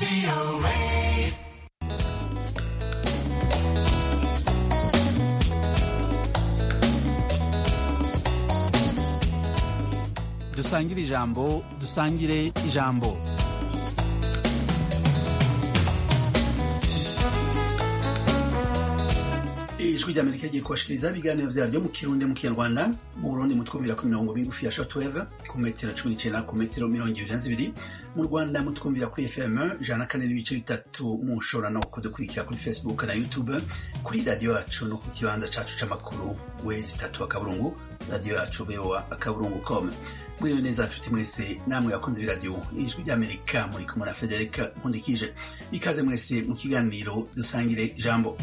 dusangire ijambo dusangire ijambo ijwi ry'amerika rigiye kubashikiriza ibiganiro vyaryo mu kirundi mu kinyarwanda mu burundi mutwumvira ku mirongo migufi ya shortwave ku metero cumi n'icenda ku metero mirongo ibiri na zibiri mu rwanda mutwumvira kuri fm ijana na kane n'ibice bitatu mushobora no kudukurikira kuri facebook na youtube kuri radiyo yacu no ku kibanza cacu c'amakuru wezi itatu akaburungu radiyo yacu voa akaburungu com mwiriwe neza nshuti mwese namwe bakunze b'iradiyo ijwi ry'amerika muri kumwe na federika nkundikije ikaze mwese mu kiganiro dusangire ijambo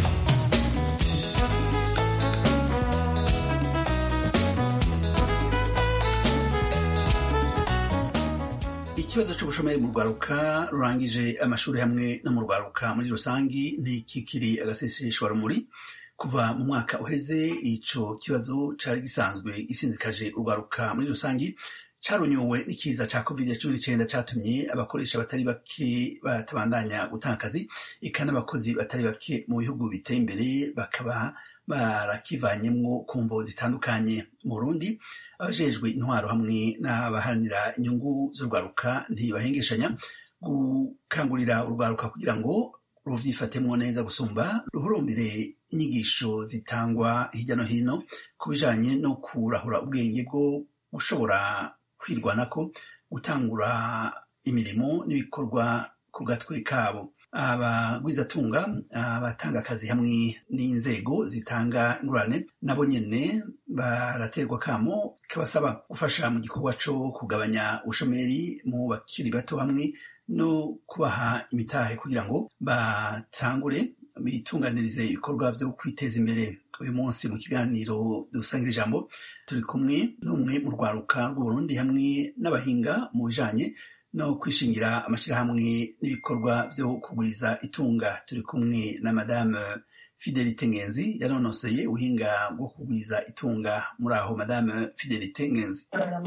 ikibazo c'ubushomeri mu rwaruka rurangije amashuri hamwe no mu rwaruka muri rusangi ntikikiri agaseseshwa rumuri kuva mu mwaka uheze ico kibazo cari gisanzwe gisinzikaje urwaruka muri rusangi carunyuwe n'ikiza ca covid cumi n'icenda catumye abakoresha batari bake batabandanya gutanga akazi eka n'abakozi batari bake mu bihugu biteye imbere bakaba barakivanyemwo ku mvo zitandukanye mu burundi abajejwe intwaro hamwe n'abaharanira inyungu z'urwaruka ntibahengeshanya gukangurira urwaruka kugira ngo ruvyifatemwo neza gusumba ruhurumbire inyigisho zitangwa hirya no hino ku bijanye no kurahura ubwenge bwo gushobora kwirwanako gutangura imirimo n'ibikorwa ku gatwe kabo abagwizatunga abatanga akazi hamwe n'inzego zitanga ingurane nabo nyene baraterwa kamo kabasaba gufasha mu gikorwa co kugabanya ubushomeri mu bakiri bato hamwe no kubaha imitahe kugira ngo batangure bitunganirize ibikorwa vyo kwiteza imbere uyu munsi mu kiganiro dusangira ijambo turi kumwe n'umwe mu rwaruka rw'uburundi hamwe n'abahinga mu bijanye no kwishingira amashirahamwe n'ibikorwa vyo kugwiza itunga turi kumwe na madame fidelite ngenzi yanonosoye ubuhinga bwo kugwiza itunga muri aho madame fidelite ngenzi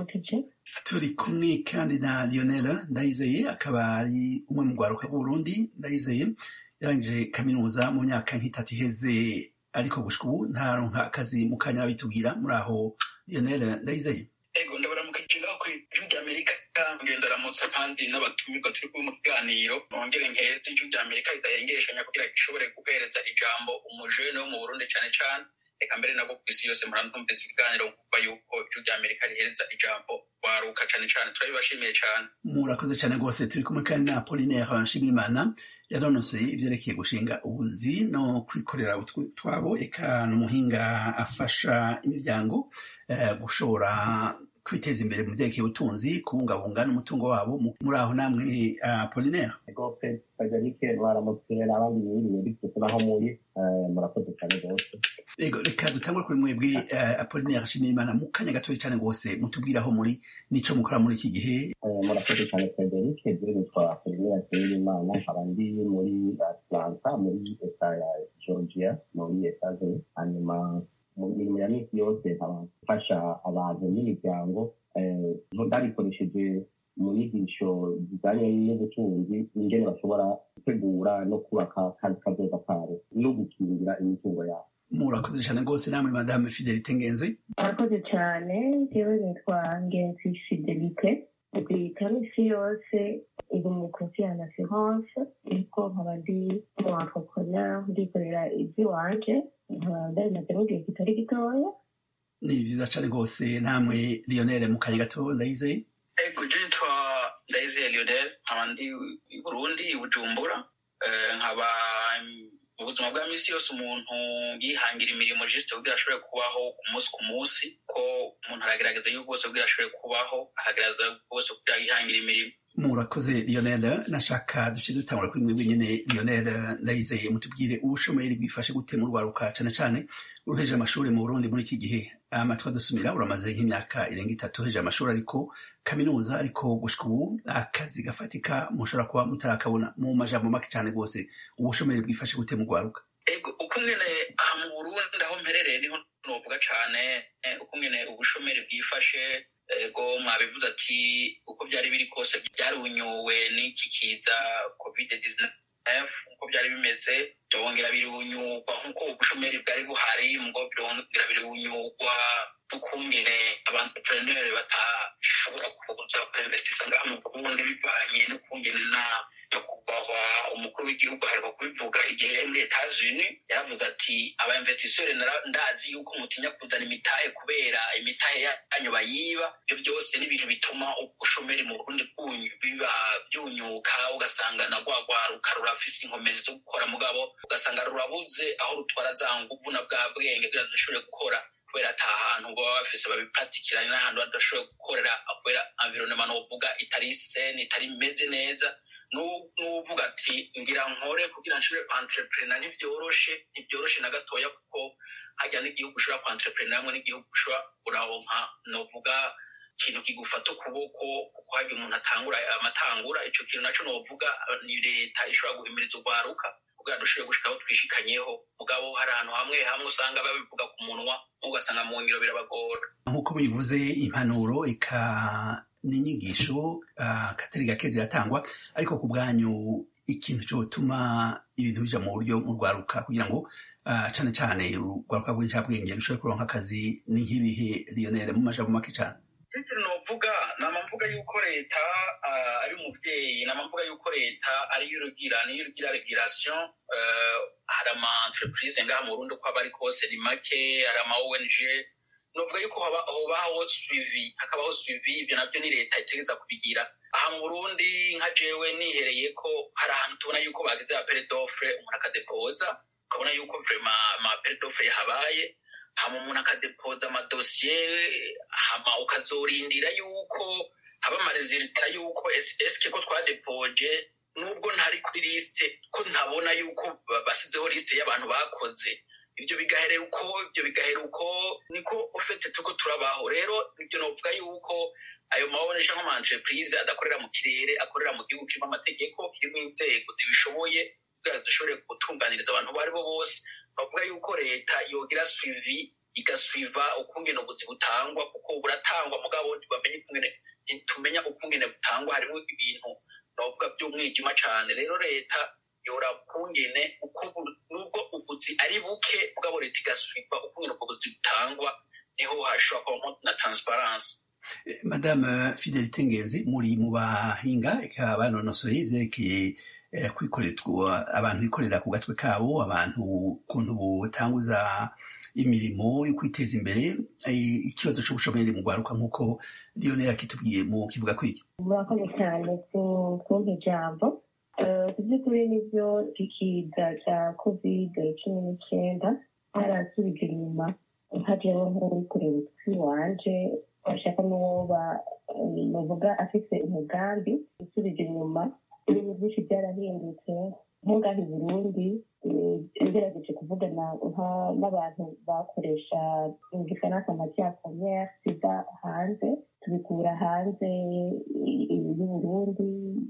turi kumwe kandi na lionel ndayizeye akaba ari umwe mu rwaruka rw'uburundi ndayizeye yarangije kaminuza mu myaka nk'itatu iheze ariko gushika ubu ntaronka akazi mu kanya bitubwira muri aho lionel ndayizeye ego ndabaramukije ngaho ku ijwi ry'amerika ngenda ramutse kandi n'abatumirwa turi kumwe mu kiganiro nongere nkeze ijwi ry'amerika ridahengeshanya kugira gishobore guhereza ijambo umujene wo mu burundi cane cane reka mbere nabwo ku isi yose murantumviriza ibiganiro kuva yuko ijwi ry'amerika rihereza ijambo waruka cane cane turabibashimiye cane murakoze cane rwose turi kumwe kandi na apolinaire nshimiyimana yanonosoye ivyerekeye gushinga ubuzi no kwikorera utwabo eka n'umuhinga afasha imiryango gushobora kwiteza imbere mu vyerekeye ubutunzi kubungabunga n'umutungo wabo muri aho namwe apolinaire rwose federike mwaramutse n'abandi mwiriwe bityo naho muri murakoze cyane rwose ego reka dutangure kuri mwebwe apolinaire ashimiyimana mu kanya gatoya cane rwose mutubwire aho muri nico mukora muri iki gihe murakoze cyane federike je nitwa apolinaire ashimiyimana nkaba ndi muri atlanta muri leta ya georgia muri etats-unis hanyuma mu mirimo ya misi yose nkaba mfasha abantu n'imiryango ndabikoresheje mu nyigisho zijanye n'ubutunzi ingene bashobora gutegura no kubaka kandi kazoza kabo no gukingira imitungo yabo murakoze cyane rwose namwe madame fidelite ngenzi murakoze cyane jewe nitwa ngenzi fidelite ndika misi yose iri mu kosi ya assurance ariko nkaba ndi mu entrepreneur ndikorera ivy'iwanje nkaba ndabimazemo igihe kitari gitoya ni vyiza cane rwose namwe lionel mu kanya gato ndayizeye ego je nitwa ndayizeye lionel nkaba ndi i burundi i bujumbura nkaba mu buzima bwa misi yose umuntu yihangira imirimo juste kugira ashobore kubaho ku munsi ku munsi ko umuntu aragerageza yuko bwose kugira ashobore kubaho ahagerageza bwose kugira yihangira imirimo murakoze lionel nashaka duce dutangura kuri mwebwe nyene lionel ndayizeye mutubwire ubushomeri bwifashe gute mu rwaruka cane cane uruheje amashuri mu burundi muri iki gihe amatwi adusumira uramaze nk'imyaka irenga itatu uheje amashuri ariko kaminuza ariko gushika ubu akazi gafatika mushobora kuba mutarakabona mu majambo make cane rwose ubushomeri bwifashe gute mu rwaruka ego uko nyene aha mu burundi aho mperereye niho novuga cane uko nyene ubushomeri bwifashe ego mwabivuze ati uko byari biri kose byarunyuwe n'iki kiza covid 19 uko byari bimeze byongera birunyugwa nk'uko ubushomeri bwari buhari mugo byongera birunyugwa n'ukungene abantrepreneur batashobora kuza kuinvestisa ngaha mu burundi bivanye n'ukungene na nyakubahwa umukuru w'igihugu aheruka kubivuga igihe muri etats-unis yaravuze ati abainvestiseri ndazi yuko mutinya kuzana imitahe kubera imitahe yanyu bayiba ibyo byose ni ibintu bituma ubushomeri mu burundi biba byunyuka ugasanga na rwa rwaruka rurafise inkomezi zo gukora mugabo ugasanga rurabuze aho rutwara za nguvu na bwa bwenge kugira dushobore gukora kubera ata hantu baba bafise babipatikiranye n'ahantu badashoboye gukorera kubera environnement novuga itari sene itari imeze neza n'uvuga ati ngira nkore kugira nshobore kwantrepreneur ntibyoroshe ntibyoroshe na gatoya kuko hajya n'igihugu ushobora kwantrepreneur hamwe n'igihugu ushobora kuronka novuga ikintu kigufata ukuboko kuko hajya umuntu atangura amatangura ico kintu naco novuga ni leta ishobora guhimiriza urwaruka kugira dushobore gushika aho twishikanyeho mugabo hari ahantu hamwe hamwe usanga babivuga ku munwa ugasanga mu ngiro birabagora nk'uko bivuze impanuro eka n'inyigisho katari gake ziratangwa ariko ku bwanyu ikintu cyotuma ibintu bija mu buryo mu rwaruka kugira ngo cane cane urwaruka rw'incabwenge rushobore kuronka akazi ni nk'ibihe lionere mu majambo make cane ikintu novuga nama mvuga yuko leta ari umuvyeyi nama mvuga yuko leta ariyo irugira niyo irugira regulation hari ama entreprise ngaha mu burundi uko aba ari kose ni make hari ama ong novuga yuko hobaho suivi hakabaho suivi ibyo nabyo ni leta itegereza kubigira aha mu burundi nka jewe nihereye ko hari ahantu tubona yuko bagize apere d'offre umuntu akadepoza ukabona yuko vrema ama apere d'offre yahabaye hama umuntu akadepoza amadosiye hama ukazorindira yuko haba amaresulta yuko eske ko twadepoje nubwo ntari kuri liste ko ntabona yuko basizeho liste y'abantu bakoze ibyo bigaherera uko ibyo bigaherera uko niko ufite tuko turabaho rero ibyo novuga yuko ayo mabonesha nk'ama entreprise adakorera mu kirere akorera mu gihugu kirimo amategeko kirimo inzego zibishoboye kugira zishobore gutunganiriza abantu abo aribo bose bavuga yuko leta yogira suivi igasuiva ukungene ubuzi butangwa kuko buratangwa mugabo ntibamenye ukungene ntitumenya ukungene butangwa harimo ibintu novuga by'umwijima cane rero leta yora ukungene uko nubwo ubuzi ari buke mugabo leta igasuiva ukungene ubwo buzi butangwa niho hashobora kubamo na transparence madame fidelite ngenzi muri mu bahinga eka banonosoye ivyerekeye kwikorerwa abantu bikorera ku gatwe kabo abantu ukuntu butanguza imirimo yo kwiteza imbere ikibazo c'ubushomeri mu rwaruka nk'uko lionel akitubwiye mu kivuga kwiki murakoze cyane kumpa ijambo ku by'ukuri nibyo ikiza cya kovide cumi n'icyenda harasubije inyuma hajeho nk'uwikorera utwi wanje bashaka n'uwo bavuga afite umugambi usubije inyuma ibintu byinshi byarahindutse nk'ungaha i burundi ngerageje kuvugana n'abantu bakoresha mu gifaransa matiya premiere ziva hanze tubikura hanze y'uburundi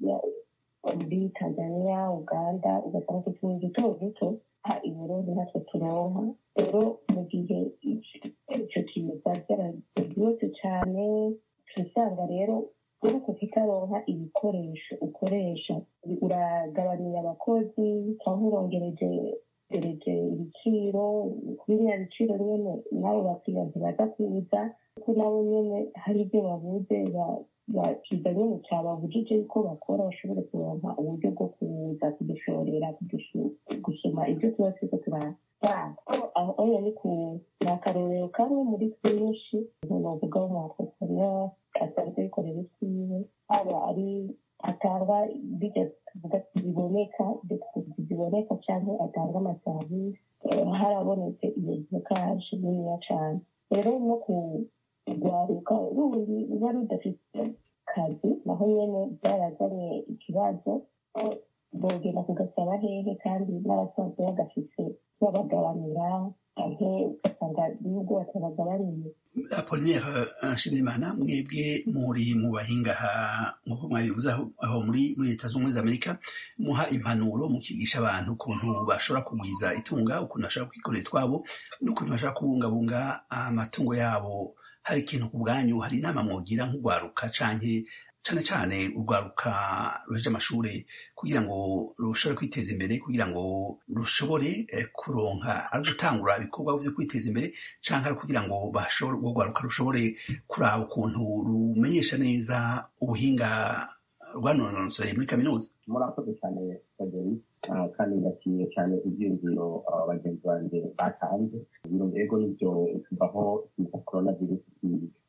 muri tanzania uganda ugasanga utuntu duto duto i burundi natwe turonka rero mu gihe icyo kintu byarabyose cyane turasanga rero uri kutaronka ibikoresho ukoresha uragabanira abakozi cyangwa urongereje gereje ibiciro kuri biriya biciro nyine nabo bakiriya ntibaza kuza kuko nabo nyine hari ibyo babuze bakiza nyine cyababujije yuko bakora bashobore kuronka uburyo bwo kuza kudushorera gusoma ibyo tuba turiko turasanga aho ni ku ni akarorero kamwe muri twinshi umuntu avuga w'umwatreponeur asanzwe yikorera isiwe haba ari atanga bijya tuvuga ziboneka ziboneka cyangwa atanga amaserivisi harabonetse iyo dekaje niniya cyane rero no kurwaruka rundi ruba rudafite kazi naho nyine byarazanye ikibazo bogenda kugasaba hehe kandi n'abasanzwe bagafite babagabanira canke ugasanga nubwo batabaga bariye apolinaire nshimirimana mwebwe muri mu bahinga nk'uko mwabivuze aho muri muri leta z'ubumwe za amerika muha impanuro mukigisha abantu ukuntu bashobora kugwiza itunga ukuntu bashobora kwikorera utwabo n'ukuntu bashobora kubungabunga amatungo yabo hari ikintu ku bwanyu hari inama mwogira nk'urwaruka canke cane cane urwaruka ruheje amashuri kugira ngo rushobore kwiteza imbere kugira ngo rushobore kuronka ari gutangura ibikorwa vyo kwiteza imbere canke ari kugira ngo bashobore urwo rwaruka rushobore kuraba ukuntu rumenyesha neza ubuhinga rwanonosoye muri kaminuza murakoze cyane frederic kandi ndashimiye cyane ibyiyumviro bagenzi banjye batanze ibiro ego nibyo kuvaho ikiza korona virusi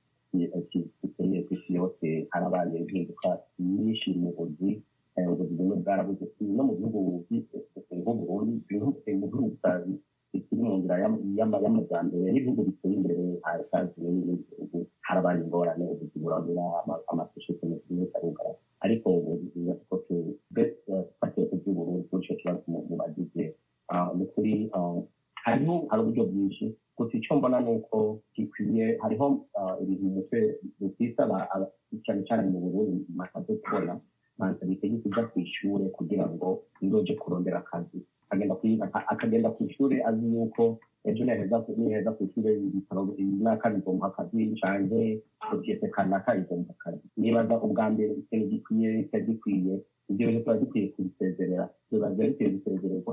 giteye ku isi yose harabaye impinduka nyinshi mu buzi ubuzi bumwe bwarabuze no mu bihugu nk'uburundi mu bihugu bikiri mu nzira y'amajyambere n'ibihugu biteye imbere harasanzwe n'ibindi bihugu harabaye ingorane ubuzi burabura amasosiyete menshi arugara ariko ubu ko tufatiye ku by'uburundi kuri icyo kibazo mu bagize ni ukuri hariho hari uburyo bwinshi gusa icyo mbona ni uko gikwiye hariho ibintu mu mutwe bitisaba cyane cyane mu burundi makaze kubona mantalite yo kujya ku ishuri kugira ngo nzoje kurondera akazi akagenda ku ishuri azi yuko ejo niheza ku ishuri imyaka bigomba akazi canke sosiyete kanaka igomba akazi nibaza ubwa mbere ikintu gikwiye kitari gikwiye ibyo bintu tuba dukwiye kubisezerera biba bikwiye gusezererwa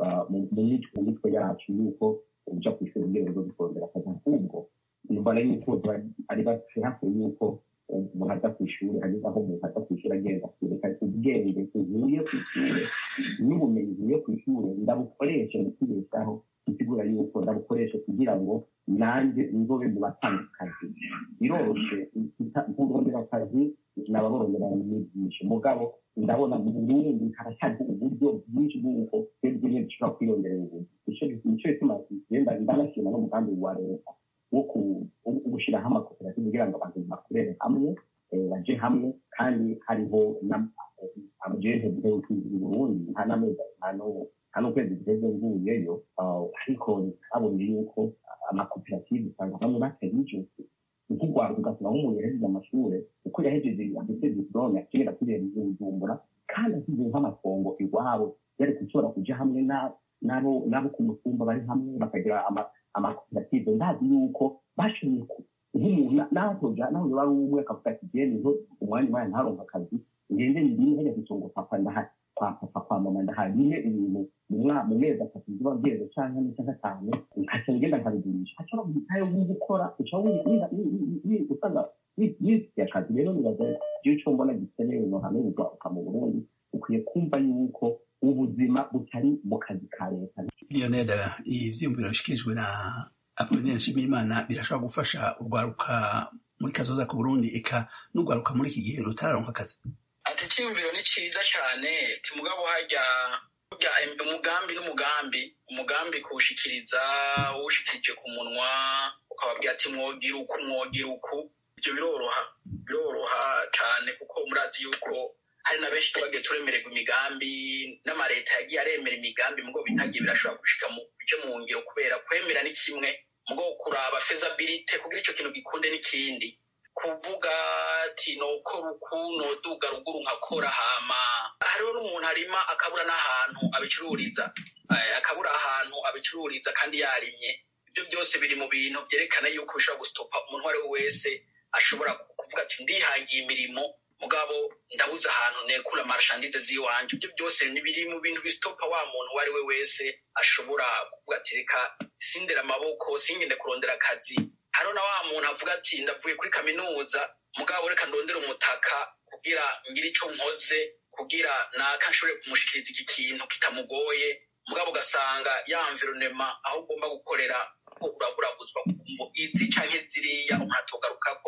mu mitwe yacu yuko uja ku ishuri kugira ngo dukondera akazi ahubwo mbona yuko ari hafi yuko umuntu aza ku ishuri ageze aho umuntu aza ku ishuri agenda kwereka ubwenge nkuye ku ishuri n'ubumenyi nkuye ku ishuri ndabukoreshe mu kwibeshaho isigura yuko ndabukoreshe kugira ngo nanjye nzobe mu batanga akazi biroroshe kurondera akazi nababorondera n'ibyishi mugabo ndabona mu burundi haracyariho uburyo bwinshi bw'uko twebwe nyine dushobora kwiyongerera ubuzi nicyo gituma genda ndanashima n'umugambi wa leta wo gushyiraho amakoperative kugira ngo abantu bakorere hamwe baje hamwe kandi hariho amajente i burundi nta n'amezi nta n'ukwezi guheze nguyeyo ariko twabonye yuko amakoperative usanga bamwe batarijusi nk'urwanda ugasanga nk'umuntu yahejeje amashuri uko yahejeje afite diplome akigera kuri bujumbura kandi asize nk'amatongo iwabo yari gushobora kuja hamwe nabo nabo ku mutumba bari hamwe bakagira amakoperative ndazi yuko bashoboye nk'umuntu nahoja naho bari umwe akavuga ati je niho umwanya umwanya ntaronka akazi ngende ndime hejya gutunga papa ndahari kwa papa kwa mama ndahari nyine ibintu mu mezi atatu ziba byeze canke ane canke atanu nkaca ngenda nkabigurisha haca bagutayo gukora uca usanga yisiye akazi rero nibaza jewe ico mbona gikenewe no hamwe ugaruka mu burundi ukwiye kumva yuko ubuzima butari mu kazi ka leta lionel ivyiyumviro bishikirijwe na apolinaire nshimiyimana birashobora gufasha urwaruka muri kazoza ku burundi eka n'urwaruka muri iki gihe rutararonka akazi ati icyiyumviro ni cyiza cyane timugabo hajya umugambi n'umugambi umugambi kuwushikiriza uwushikirije ku munwa ukababwira ati mwogira uku mwogira uku ibyo biroroha biroroha cyane kuko murazi yuko hari na benshi twagiye turemererwa imigambi n'amaleta yagiye aremera imigambi mugo bitagiye birashobora gushika mu byo mu ngiro kubera kwemera ni kimwe mugo kuraba fezabilite kugira icyo kintu gikunde n'ikindi kuvuga ati nokora uku noduga ruguru nkakora hama hariho n'umuntu arima akabura n'ahantu abicururiza akabura ahantu abicururiza kandi yarimye ibyo byose biri mu bintu byerekana yuko bishobora gustopa umuntu uwo ari we wese ashobora kuvuga ati ndihangiye imirimo mugabo ndabuze ahantu nekura marshandize z'iwanje ibyo byose biri mu bintu bistopa wa muntu uwo ari we wese ashobora kuvuga ati reka sindera amaboko singende kurondera akazi hariho na wa muntu avuga ati ndavuye kuri kaminuza mugabo reka ndondera umutaka kugira ngire icyo nkoze kugira naka nshobore kumushikiriza iki kintu kitamugoye mugabo ugasanga ya environnement aho ugomba gukorera ko uraburabuzwa kumvo izi canke ziriya umuntu atogaruka ko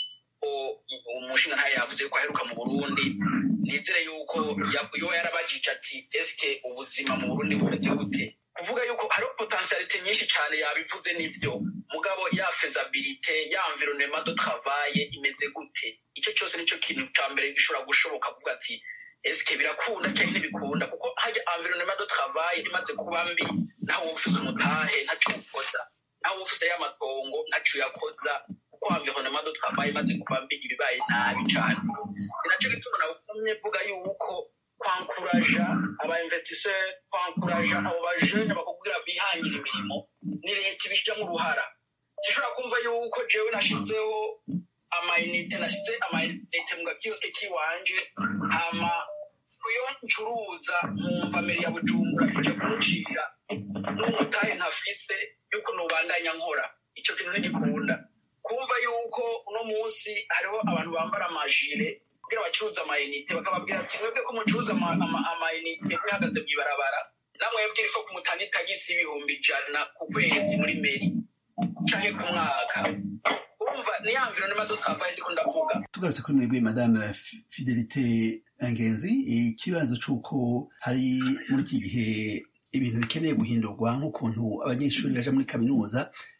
umushinga ntayo yavuze ko aheruka mu burundi nizere yuko yo yarabajije ati eske ubuzima mu burundi bumeze gute kuvuga yuko hariho potentialite nyinshi cyane yabivuze n'ivyo mugabo ya fezabilite ya environnement de travail imeze gute icyo cyose nicyo kintu cya mbere gishobora gushoboka kuvuga ati esike birakunda cyangwa ntibikunda kuko hajya environnement de travail imaze kuba mbi naho ufise umutahe ntaco ukoza naho ufise y'amatongo ntaco uyakoza kuko environnement de travail imaze kuba mbi ibibaye nabi cane ni naco gituma nabumye mvuga yuko kwankuraja aba investisseur kwankuraja abo bajene bakubwira bihangira imirimo ni leta ibishiramo uruhara sishobora kumva yuko jewe nashizeho amayinite nashize amayinite mu gakiyosike kiwanje hama kuyo ncuruza nkumva mbere ya bujumbura ije kuncira n'umutahe ntafise yuko nubandanya nkora ico kintu ntigikunda kumva yuko uno munsi hariho abantu bambara amajire kugira bacuruza amayinite bakababwira ati mwebwe ko mucuruza ama- ama- amayinite mwihagaze mw'ibarabara namwebwe irifo kumutana itagisi ibihumbi ijana ku kwezi muri meri canke ku mwaka urumva ni ya environnement de travail ndiko ndavuga tugarutse kuri mwebwe madame F- fidelite ngenzi ikibazo c'uko hari muri iki gihe ibintu bikeneye guhindurwa nk'ukuntu abanyeshuri baja muri kaminuza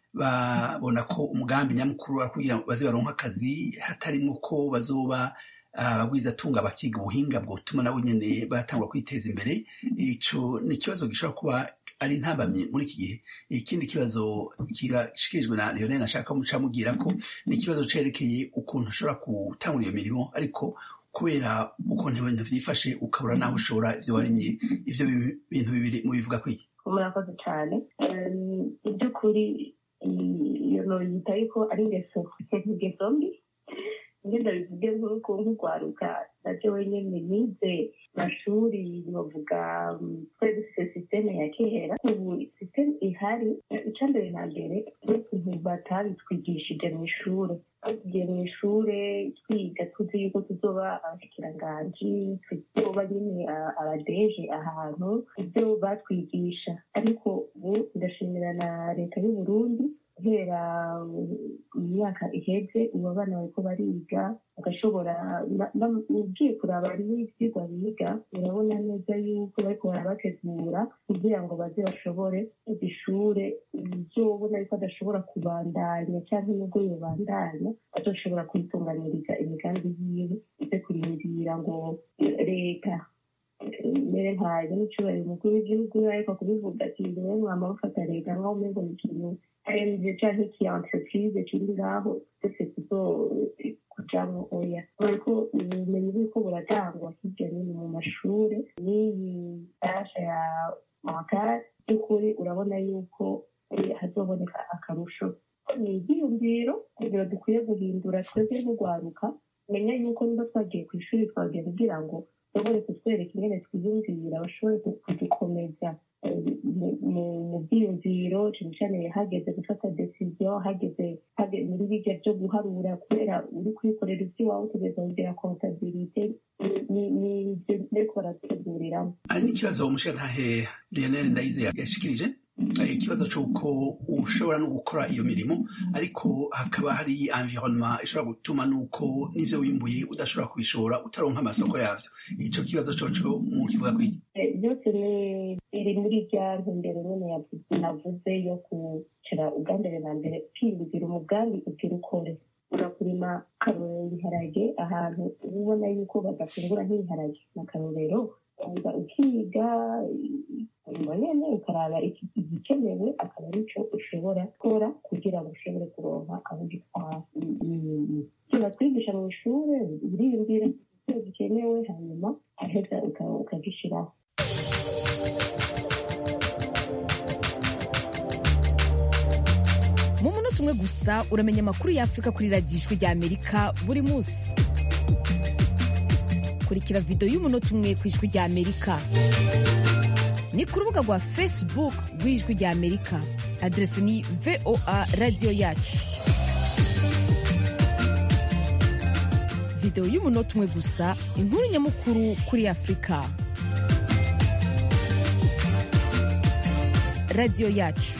babona ko umugambi nyamukuru ari kugira ngo baze baronke akazi hatarimwo ko bazoba abagwizatunga bakiga ubuhinga bwotuma nabo nyene batangwa kwiteza imbere ico ni ikibazo gishobora kuba ari intambamye muri iki gihe ikindi kibazo kirashikirijwe na Lionel nashaka muca mubwira ko ni ikibazo cerekeye ukuntu ushobora gutangura iyo mirimo ariko kubera ukuntu ibintu vyifashe ukabura naho ushobora ivyo warimye ivyo bi- bintu bibiri mubivuga kwiki murakoze cyane Em, iby'ukuri iyo noyita yuko ari ingeso ingeso mbi ngenda bivuge nk'uko nk'urwaruka nabyo wenyine nize mashuri novuga mm, twari dufite sisiteme ya kera ubu sisiteme ihari icya mbere na mbere n'ukuntu batabitwigishije mu ishuri tugiye mu ishuri twiga tuzi yuko tuzoba abashikiranganji tuzoba nyine a- abadeje ahantu ibyo batwigisha ariko ubu ndashimira na leta y'u Burundi guhera imyaka iheze ubu abana bariko bariga bagashobora na- na- ugiye kuraba n'ivyigwa biga urabona neza yuko bariko barabategura kugira ngo baze bashobore kwiga ishure uzobona yuko adashobora kubandanya cyangwa nubwo yobandanya azoshobora kwitunganiriza imigambi yiwe ize kurindira ngo leta mbere ntayo n'icyubahiro umukuru w'igihugu ariko kubivuga ati niwe mwama mufata leta nkaho umengo ni ikintu aremvye canke iki entreprise kiri ngaho twese tuzo kujamwo oya ariko ubumenyi buriko buratangwa hirya no hino mu mashure n'iyi basha ya makara by'ukuri urabona yuko eh, hazoboneka akarusho ni ibyiyumviro kugira dukwiye guhindura twebwe nk'urwaruka menya yuko niba twagiye ku ishuri twagiye kugira ngo bashobore kutwereka ingene twiyumvira bashobore ku- kudukomeza eh, mu- mu- mu byiyumviro cyane cyane hageze gufata decision hageze hage- muri bijya byo guharura kubera uri kwikorera iby'iwawe utegereza kugira kontabilite ni- ni ibyo bariko baraduteguriramo hari n'ikibazo umushirantahe Lionel Ndayize yashikirije eh, ikibazo c'uko ushobora no gukora iyo mirimo ariko hakaba hari environnement ishobora gutuma nuko n'ivyo wimbuye udashobora kubishora utaronka amasoko yavyo ico kibazo coco mu kivuga kwiki Eh, byose ni biri muri rya ntumbero nyine yavuze- navuze yo kucara ubwa mbere na mbere kwiyumvira umugambi ugira ukore urakurima karorero ibiharage ahantu uba ubona yuko badafungura nk'ibiharage na karorero uza ukiga nyuma nyene ukaraba iki- igikenewe akaba arico ushobora gukora kugira ngo ushobore kuronka aho ugitwara ivyo batwigisha mu ishure uriyumvira icyo gikenewe hanyuma aheza uka- ukagishiraho mu munota umwe gusa uramenya amakuru y'afurika kuri radiyo ijwi rya amerika buri munsi kurikira videwo y'umunota umwe ku ijwi rya amerika ni ku rubuga rwa facebook rw'ijwi rya amerika aderesi ni voa radiyo yacu videwo y'umunota umwe gusa inkuru nyamukuru kuri afurika radiyo yacu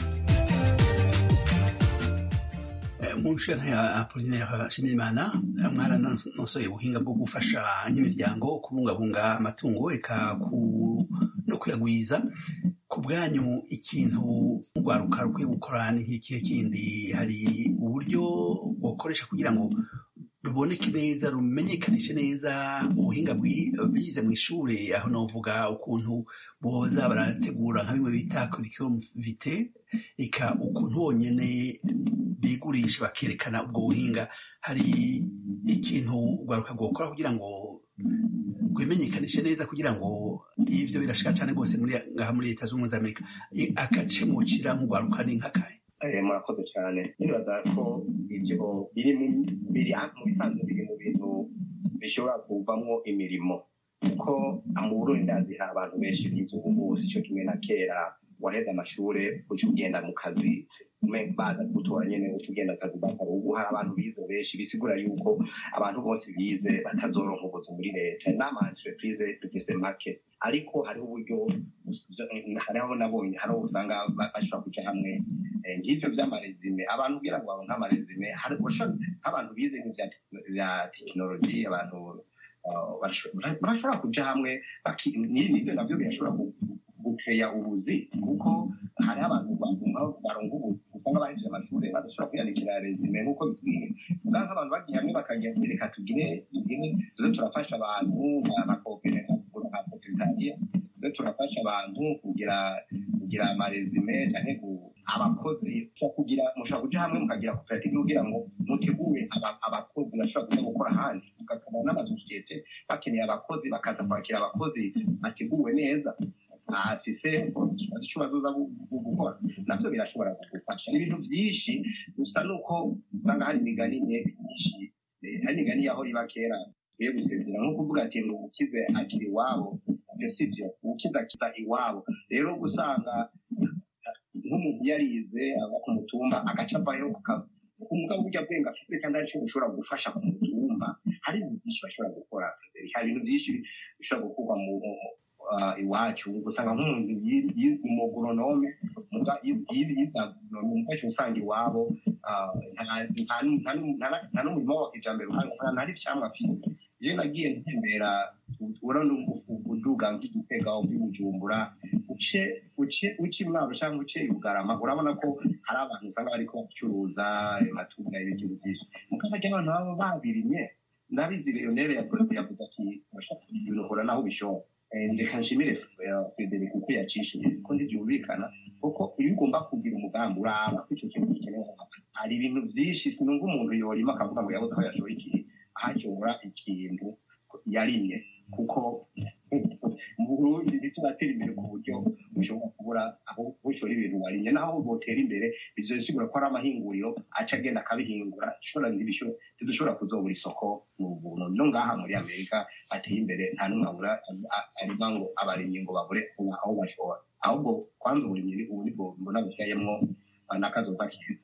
mu nshinga ya apolinaire nshimiyimana mwaranosoye ubuhinga bwo gufasha nk'imiryango kubungabunga amatungo eka ku- no kuyagwiza ku bwanyu ikintu urwaruka rukwiye gukora ni nk'ikihe kindi hari uburyo bwokoresha kugira ngo ruboneke neza rumenyekanishe neza ubuhinga bize mu ishuri aho novuga ukuntu boza barategura nka bimwe bita curriculum vitae eka ukuntu bonyene bigurisha bakerekana ubwo buhinga hari ikintu urwaruka rwokora kugira ngo rwimenyekanishe neza kugira ngo ivyo birashika cane rwose muri ngaha muri leta z'ubumwe za amerika agace mucira nk'urwaruka ni nk'akahe murakoze cyane nibaza ko ibyo biri mu bisanzwe biri mu bintu bishobora kuvamwo imirimo kuko mu burundi ndazi hari abantu benshi bize ubu si cyo kimwe na kera waheze amashuri uca ugenda mu kazi baza gutora nyine uca ugenda akazi bakora ubu hari abantu bize benshi bisigura yuko abantu bose bize batazoronka ubuzi muri leta n'ama entreprise dufise make ariko hariho uburyo hariho nabonye hariho usanga bashobora kuja hamwe ngivyo vy'amarezime abantu kugira ngo baronke amarezime nk'abantu bize nk'ivya tekinoloji abantu barashobora kuja hamwe n'ibyo navyo birashobora gukeya ubuzi kuko hariho abantu baronka ubuzi usanga bahejeje amashuri badashobora kwiyandikira rezime nk'uko bikwiye usanga abantu bagiye hamwe bakagira ati reka tugire tugire tuze turafasha abantu amakopere nka sekretariya tuze turafasha abantu kugira kugira amarezime cyangwa abakozi kugira mushobora kuja hamwe mukagira koperative kugira ngo mutegure abakozi bashobora kuza gukora ahandi mugakora n'amasosiyete bakeneye abakozi bakaza kwakira abakozi bateguwe neza afise icyo bazoza gukora navyo birashobora kugufasha ibintu vyinshi gusa nuko usanga hari imigani myinshi hari imigani yaho iba kera tugiye gusezera nko kuvuga ati ngo ukize akiri iwabo ibyo si byo ukize akiza iwabo rero gusanga nk'umuntu yarize ava ku mutumba agaca avayo umugabo burya bwenge afite kandi ari cyo bushobora gufasha ku mutumba hari ibintu byinshi bashobora gukora hari ibintu byinshi bishobora gukorwa mu iwacu usanga nk'umuntu yize umugoronome yize agoronome usanga iwabo nta n'umurimo wa kijambere nta n'ivyamwa afite iyo nagiye ntembera urabona uduga nk'igitega nk'ibujumbura uce uce uce imwaro cyangwa uce ibugarama urabona ko hari abantu usanga bariko bacuruza amatunda y'ibintu byinshi mukabajya abantu baba babirimye ndabizi lionere yavuze ati urashaka ibintu uhora naho ubishobora reka nshimire frederic uko yacishije ko ntibyumvikana kuko iyo ugomba kugira umugambi uraba ko icyo kintu gikenewe hari ibintu byinshi sinumva umuntu yorima akavuga ngo yabuze aho yashora ikintu ahashobora ikintu yarimye kuko mu burundi ntituratera imbere ku buryo bushobora kubura aho bushora ibintu warimye naho botera imbere bizosigura ko ari amahinguriro aca agenda akabihingura ntidushobora kuzobura isoko mu buntu no ngaha muri amerika ateye imbere nta n'umwe abura arima ngo abarimyi ngo babure aho bashora ahubwo kwanza uburimyi ubu nibwo mbona bushyayemwo n'akazoza keza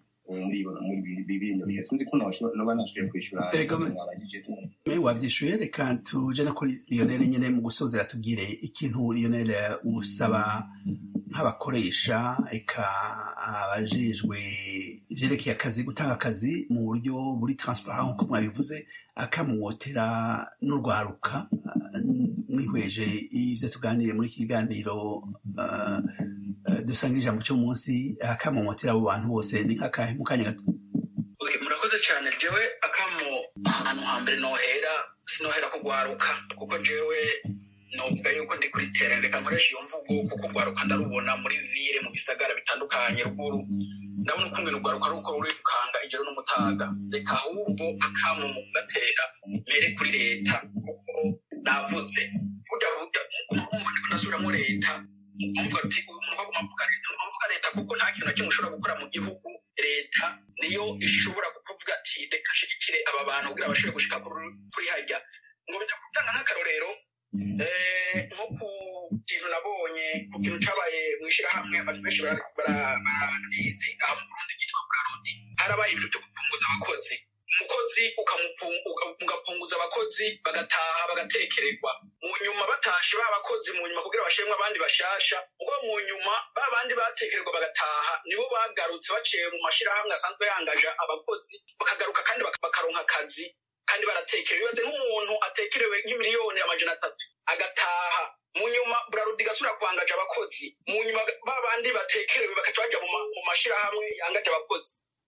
wabyishuye reka tuje no kuri lionel nyine mu gusozera tubwire ikintu lionel usaba nk'abakoresha eka abajejwe ivyerekeye akazi gutanga akazi mu buryo buri transparent nk'uko mwabivuze akamwotera n'urwaruka mwihweje ivyo tuganiriye muri iki kiganiro dusanga ijambo cy'umunsi akamomotera abo bantu bose ni nk'akahe mu kanya gato murakoze cyane jewe akamo ahantu hambere nohera sinohera kugwaruka kuko jewe novuga yuko ndi kuri tere reka nkoresha iyo mvugo kuko ugwaruka ndarubona muri vire mu bisagara bitandukanye ruguru ndabona ukungene ugwaruka ari uko ruri gukanga ijoro n'umutaga reka ahubwo akamo mu kugatera mere kuri leta kuko navuze burya burya umva ndiko ndasubiramo leta mvuga ati uyu muntu baguma mvuga leta mvuga leta kuko nta kintu na kimwe ushobora gukora mu gihugu leta niyo ishobora kuvuga ati reka nshigikire aba bantu kugira bashobore gushika kuri hajya ngo bijya gutanga nk'akarorero nko ku kintu nabonye ku kintu cabaye mu ishyirahamwe abantu benshi barabizi aha mu burundi ryitwa bwarodi harabaye ibintu byo gupunguza abakozi umukozi ugapunguza abakozi bagataha bagatekererwa mu nyuma batashe ba bakozi mu nyuma kugira bashemwe abandi bashasha ubwo mu nyuma ba bandi batekererwa bagataha nibo bagarutse baciye mu mashirahamwe asanzwe yangaje abakozi bakagaruka kandi bakaronka akazi kandi baratekerewe bibaze nk'umuntu atekerewe nk'imiliyoni amajana atatu agataha mu nyuma burarudi gasubira kwangaje abakozi mu nyuma ba bandi batekerewe bakaca baja mu mashirahamwe yangaje abakozi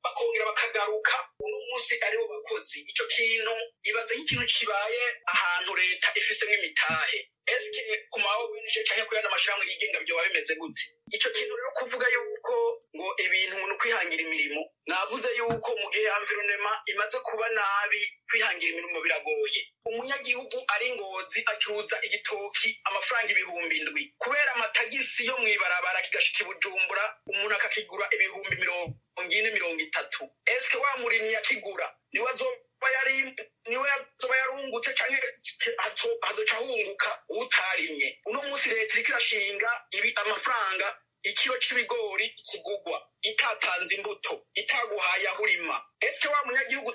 bakongera bakagaruka uno munsi aribo bakozi ico kintu ibaze nk'ikintu kibaye ahantu leta ifisemo imitahe eske ku ma ONG canke ku yandi amashirahamwe yigenga vyoba bimeze gute ico kintu rero kuvuga yuko ngo ibintu ni ukwihangira imirimo navuze yuko mu gihe environnement imaze kuba nabi kwihangira imirimo biragoye umunyagihugu ari ngozi acuruza igitoki amafaranga ibihumbi indwi kubera amatagisi yo mw'ibarabara kigashika i bujumbura umuntu akakigura ibihumbi mirongo ine mirongo itatu eske wa murimyi akigura niwe azoba yari niwe azoba yarungutse canke hazo- hazoca hunguka utarimye uno munsi leta iriko irashinga ibi amafaranga ikiro c'ibigori kigugwa itatanze imbuto itaguhaye aho urima eske wa munyagihugu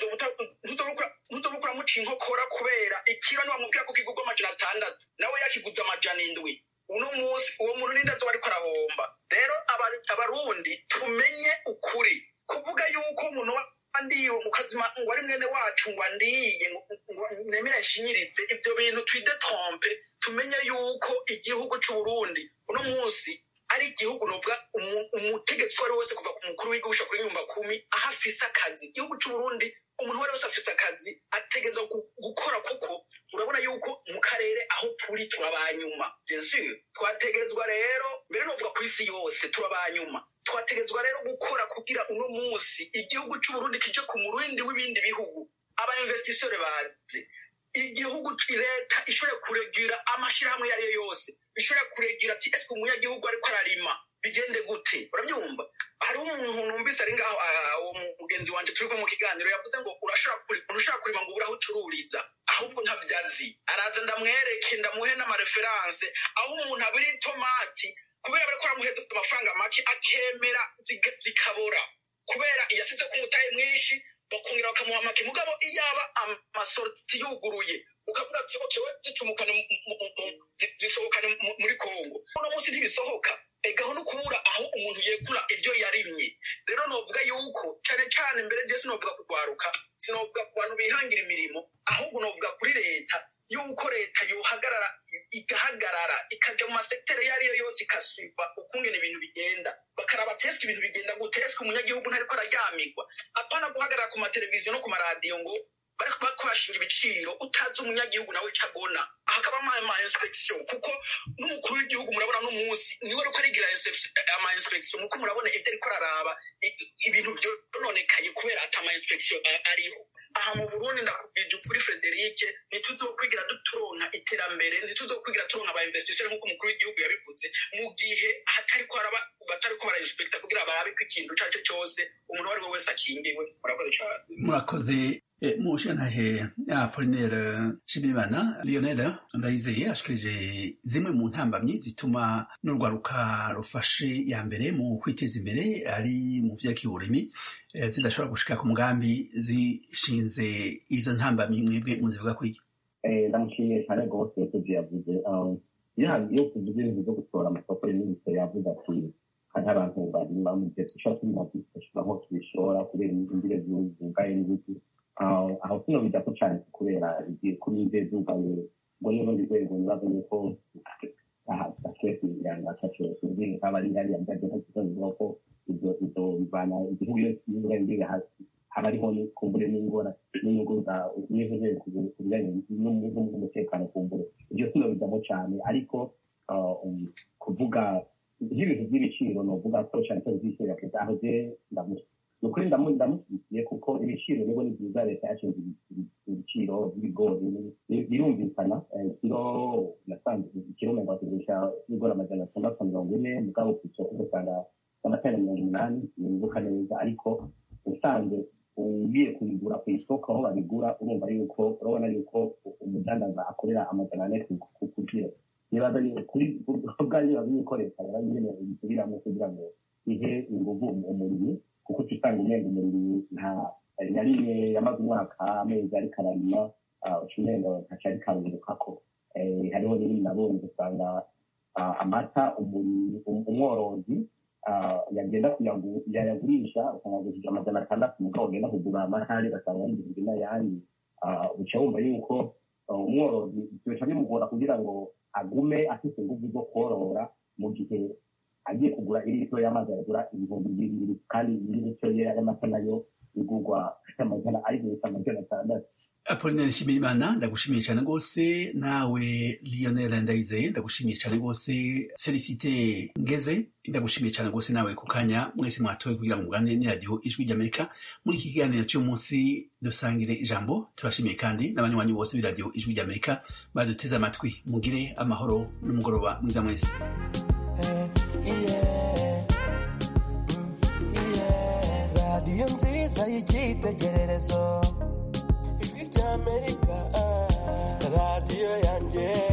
ntuzoba uramuca inkokora kubera ikiro niwamubwira ko kigugwa amajana atandatu nawe yakiguze amajana indwi uno munsi uwo muntu ninde azoba ariko arahomba rero aba- abarundi tumenye ukuri kuvuga yuko umuntu wandiye mu kazima ngo ari mwene wacu ngo andiye ngo ngo nemere nshinyirize ibyo bintu twidetrompe tumenye yuko igihugu c'uburundi uno munsi ari igihugu novuga umu- umutegetsi uwo ari we wese kuva ku mukuru w'igihugu gushika kuri nyumba kumi aho afise akazi igihugu c'uburundi umuntu uwo ari we wese afise akazi ategereza gu- gukora kuko urabona yuko mu karere aho turi turabanyuma bien sûr twategerezwa rero mbere novuga ku isi yose turabanyuma twategerezwa rero gukora kugira uno munsi igihugu c'uburundi kije ku murindi w'ibindi bihugu aba investisseur bazi igihugu leta ishobora kuregira amashirahamwe iyo ari yo yose ishobora kuregira ati ese umunyagihugu ariko ararima bigende gute urabyumva hariho umuntu numvise ari ngaho ah, uwo mugenzi wanje turi kumwe mu kiganiro yavuze ngo urashobora kuri- ntushobora kurima ngo ubure aho ucururiza ahubwo ntabyo azi araza ndamwereke ndamuhe n'amareferanse aho umuntu abira itomati kubera bariko baramuheza amafaranga make akemera ziga- zikabora kubera iyasize ku mutahe mwinshi bakongera bakamuha make mugabo iyaba amasorti yuguruye ukavuga ati okay we zicumukane mu- mu- mu- mu- zi- zisohokane mu- muri kongo uno munsi ntibisohoka egaho no kubura aho umuntu yegura ibyo yarimye rero novuga yuko cyane cyane mbere je sinovuga kugwaruka sinovuga ku bantu bihangira imirimo ahubwo novuga kuri leta yuko leta yohagarara igahagarara ikaja mu masekiteri iyo ariyo yose ikasiba ukungene ibintu bigenda bakaraba teske ibintu bigenda gute eske umunyagihugu ntariko araryamirwa apana guhagarara ku mateleviziyo no ku maradiyo ngo bariko bakorashinga ibiciro utazi umunyagihugu nawe ico agona hakaba ama inspection kuko n'umukuru w'igihugu murabona n'umunsi niwe ariko arigira inspe- ama inspection kuko murabona ibyo ariko araraba i- ibintu vyononekaye kubera ata ama inspection a- ariho aha mu burundi ndakubwije ukuri frederike ntituzokwigira turonka iterambere ntituzokwigira turonka aba investisseur nk'uko umukuru w'igihugu yabivuze mu gihe hatariko haraba batariko barainspecta kugira barabe ko ikintu ico arico cyose umuntu uwo ari we wese akingiwe murakoze cane murakoze Eh, mushantahe apolinaire nshimirimana lionel ndayizeye ashikirije zimwe mu ntambamyi zituma n'urwaruka rufashe ya mbere mu kwiteza imbere ari mu vy'akiburimi eh, zidashobora gushika ku mugambi zishinze izo ntambamyi mwebwe muzivuga kwiki Eh, ndamushimiye cyane rwose yakoze yavuze um, iyo iyo tuvuze ibintu byo gutora amasoko y'iminisitiri yavuze ati hari abantu barima mu gihe dushobora turima dushobora aho tubishora kubera imbire zugaye n'ibiti aho aho kino bijako cyane kubera igihe kuri imbere zugaye ngo n'urundi rwego nibaza yuko gashoboye kugira ataco kubwira nk'aba ari hariya mbajya nko kuvuga ko ibyo ibyo bivana igihugu iyo kibuga imbibe hasi haba hariho kumbure n'ingora n'inyungu za n'iherezo ku bijyanye n'umutekano kumbure ibyo sino bijyamo cyane ariko ah, um, kuvuga nk'ibintu by'ibiciro ni uvuga ko cyane cyane by'ibiciro yavuze aho je ndamu- ni ukuri ndamu- ndamushyigikiye kuko ibiciro nibo ni byiza leta yashinze ibi- ibi- ibiciro by'ibigori bi- birumvikana eh, kiro nasanze ikiro mirongo kigurisha ibigori amajana atandatu na mirongo ine mugabo ku isoko ugasanga amatara mirongo umunani nibuka neza ariko usanzwe ugiye kubigura ku isoko aho babigura urumva yuko urabona yuko umudandaza akorera amajana ane ku ku- ku kiro nibaza ni kuri ubwanjye bazi yuko leta yarabigenewe bisubiramo kugira ngo ihe inguvu umurimi kuko usanga umenga umurimi nta na rimwe yamaze umwaka amezi ariko ararima ucumenga ntaco ariko arungurukako Eh, hariho n'ibindi nabonye ugasanga ah, amata umuri- um- umworozi ah, yagenda kuyagu- yayagurisha ukayagurishije amajana atandatu mugabo ugenda kugura amahari ugasanga yigurije n'ayandi Ah, uca wumva yuko ah, umworozi bica bimugora kugira ngo agume afite ingufu zo korora mu gihe agiye kugura iritiro y'amazi yagura ibihumbi bibiri kandi indi litiro y'amata nayo igurwa amajana ari gusa amajana atandatu apolinaire nshimiyimana ndagushimiye cyane rwose nawe lionel ndayizeye ndagushimiye cyane rwose felicite ngeze ndagushimiye cyane rwose nawe ku kanya mwese mwatoye kugira ngo muganire n'iradiyo ijwi ry'amerika muri iki kiganiro cy'uyu munsi dusangire ijambo turashimiye kandi n'abanywanyi bose b'iradiyo ijwi ry'amerika baduteze amatwi mugire amahoro n'umugoroba mwiza mwese radiyo nziza y'icyitegererezo ijwi ry'amerika radiyo yanjye